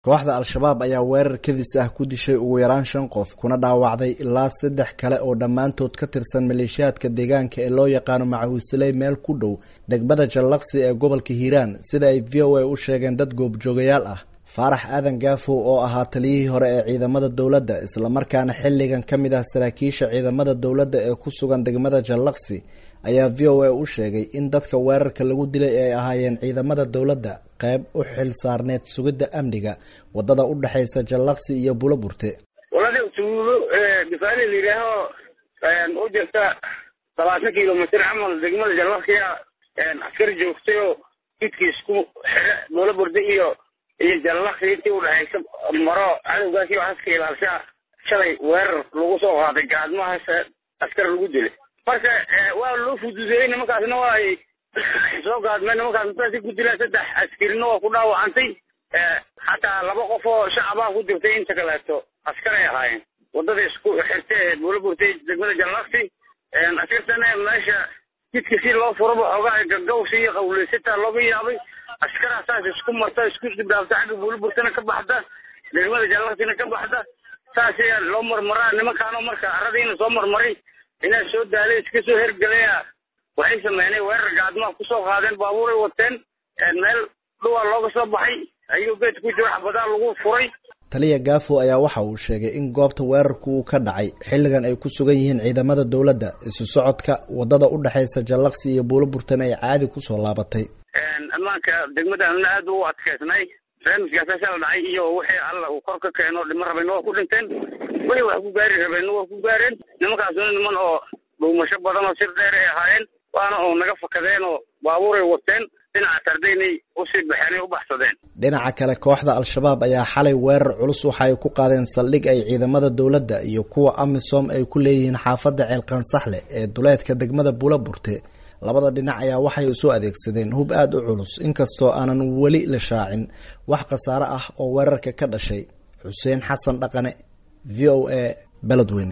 kooxda al-shabaab ayaa weerar kadis ah ku dishay ugu yaraan shan qof kuna dhaawacday ilaa saddex kale oo dhammaantood ka tirsan maleeshiyaadka deegaanka ee loo yaqaano macawiisiley meel ku dhow degmada jallaqsi ee gobolka hiiraan sida ay v o a u sheegeen dad goobjoogayaal ah faarax aadan gaafow oo ahaa taliyihii hore ee ciidamada dowladda islamarkaana xilligan ka mid ah saraakiisha ciidamada dowladda ee ku sugan degmada jallaqsi ayaa v o a u sheegay in dadka weerarka lagu dilay ay ahaayeen ciidamada dowladda qeyb u xil saarneed sugidda amniga wadada u dhexaysa jallaqsi iyo bulo burte walada tuulo gafaali la yidhaaho u jirta labaatan kilomitr camal degmada jallaqsiya askar joogtay oo jidka isku xire bulo burte iyo iyo jallaqsi intii udhexaysa maro cadowgaasi waxaska ilaalshaa shalay weerar lagu soo qaaday gaadmahaas askar lagu dilay marka waa loo fududeeyey nimankaasna waa ay soo gaadmeen nimankaas intaasi ku dilaan saddex askarina waa ku dhaawacantay xataa laba qof oo shacabaa ku dirtay inta kaleeto askaray ahaayeen wadada isku xirta ee buula burtay degmada jallaqsi askartana meesha jidka si loo furaba xoogaa gagawsi iyo qawleysataa looga yaabay askaraa saas isku marta isku dibdhaafta xagga buula burtana ka baxda degmada jallaqsina ka baxda saas ayaa loo marmaraa nimankaano marka aradiina soo marmaray inaa soo daalay iska soo hergelaya waxay sameynay weerar gaadmaa kusoo qaadeen baabuuray wateen meel dhuwaa looga soo baxay ayuu geed ku jiro xabadaa lagu furay taliya gaafo ayaa waxa uu sheegay in goobta weerarku uu ka dhacay xilligan ay ku sugan yihiin ciidamada dowladda isu socodka wadada u dhexaysa jallaqsi iyo buulo burtan ay caadi kusoo laabatay ammaanka degmadaanuna aad u adkaysnay barnaamijkaasasa la dhacay iyo wixii alla uu kor ka keeno dhimo rabayna waa ku dhinteen wixii wax ku gaari rabeenna waa ku gaareen nimankaasuna niman oo dhuumasho badan oo sir dheer ay ahaayeen waana oo naga fakadeen oo baabuuray wateen dhinaca tardaynay usii baxeen ay u baxsadeen dhinaca kale kooxda al-shabaab ayaa xalay weerar culus waxa ay ku qaadeen saldhig ay ciidamada dowladda iyo kuwa amisom ay ku leeyihiin xaafadda ceelqansaxle ee duleedka degmada buula burte labada dhinac ayaa waxay isu adeegsadeen hub aada u culus inkastoo aanan weli la shaacin wax khasaare ah oo weerarka ka dhashay xuseen xasan dhaqane v o a beledweyne